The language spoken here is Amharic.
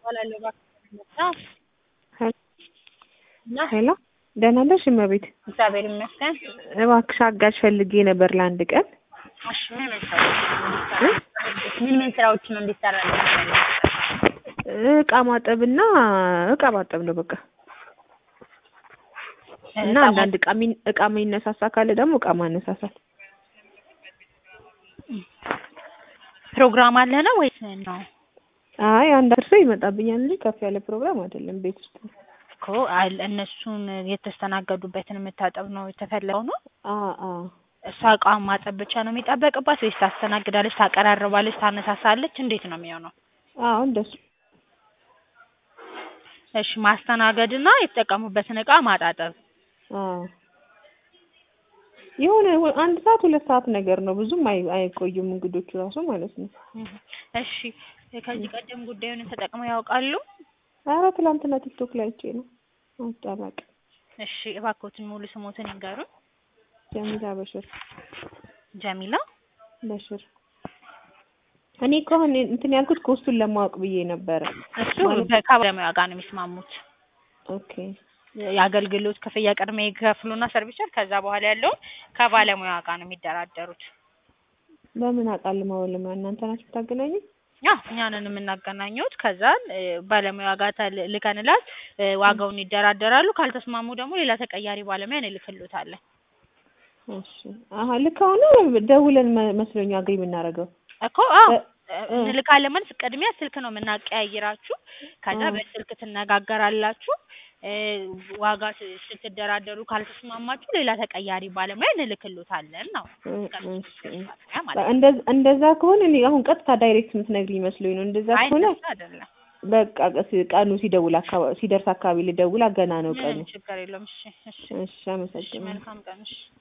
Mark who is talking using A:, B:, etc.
A: እባላለሁ እባክህ እና
B: ሄሎ ደህና ነሽ እመቤት?
A: እግዚአብሔር ይመስገን።
B: እባክሽ አጋዥ ፈልጌ ነበር ለአንድ ቀን።
A: እሺ ምን ምን ስራዎች ምን ምን ስራዎችን ነው እንዲሰራ
B: እቃ ማጠብና እቃ ማጠብ ነው በቃ እና አንዳንድ እቃ ሚን እቃ የሚነሳሳ ካለ ደግሞ እቃ ማነሳሳት።
A: ፕሮግራም አለ ነው ወይስ ነው?
B: አይ አንድ ሰው ይመጣብኛል እንጂ ከፍ ያለ ፕሮግራም አይደለም። ቤት ውስጥ ነው።
A: እኮ አል- እነሱን የተስተናገዱበትን የምታጠብ ነው የተፈለገው ነው?
B: አ አ
A: እሷ እቃዋን ማጠብ ብቻ ነው የሚጠበቅባት ወይስ ታስተናግዳለች፣ ታቀራርባለች፣ ታነሳሳለች? እንዴት ነው የሚሆነው?
B: አዎ እንደሱ
A: እሺ ማስተናገድና የተጠቀሙበትን እቃ ማጣጠብ።
B: አዎ የሆነ ወ- አንድ ሰዓት ሁለት ሰዓት ነገር ነው። ብዙም አይ አይቆዩም እንግዶቹ ራሱ ማለት ነው።
A: እህ፣ እሺ ከዚህ ቀደም ጉዳዩን ተጠቅመው ያውቃሉ?
B: ኧረ ትላንትና ቲክቶክ ላይ አይቼ ነው። አጣባቅ
A: እሺ እባክዎትን ሙሉ ስሞትን ይንገሩን።
B: ጀሚላ በሽር
A: ጀሚላ
B: በሽር። እኔ እኮ አሁን እንትን ያልኩት ኮስቱን ለማወቅ ብዬ ነበረ።
A: እሱ ከባለሙያ ጋር ነው የሚስማሙት።
B: ኦኬ
A: የአገልግሎት ክፍያ ቅድሚያ ይከፍሉና ሰርቪሰር ከዛ በኋላ ያለውን ከባለሙያ ጋር ነው የሚደራደሩት።
B: በምን አውቃለሁ ባለሙያ እናንተ ናችሁ የምታገናኙኝ?
A: ያ እኛንን የምናገናኙት ከዛን እ፣ ባለሙያ ጋር ተል- ልከንላት እ፣ ዋጋውን ይደራደራሉ። ካልተስማሙ ደግሞ ሌላ ተቀያሪ ባለሙያ እንልክሎታለን።
B: እሺ አሀ ልክ አሁን ደውለን መ- መስሎኝ አግሪ የምናደርገው
A: እኮ አዎ
B: እ- እ-
A: እንልካለን ማለት ቅድሚያ ስልክ ነው የምናቀያይራችሁ። ከዛ
B: አ።
A: በስልክ ትነጋገራላችሁ። እ፣ ዋጋ ስ- ስትደራደሩ ካልተስማማችሁ ሌላ ተቀያሪ ባለሙያ እንልክሎታለን ነው።
B: እ-
A: ከሱ
B: እሺ።
A: ባለሙያ ማለት ነው።
B: እንደዛ እንደዛ ከሆነ እኔ አሁን ቀጥታ ዳይሬክት የምትነግሪኝ መስሎኝ ነው። እንደዛ
A: አይ
B: ከሆነ
A: እንደሱ አይደለም።
B: በቃ ቀስ- ቀኑ ሲደውል አካባቢ ሲደርስ አካባቢ ልደውል ገና ነው ቀኑ።
A: ምንም ችግር የለውም። እሺ እሺ
B: እሺ
A: እሺ
B: አመሰግናለሁ።
A: መልካም ቀን እሺ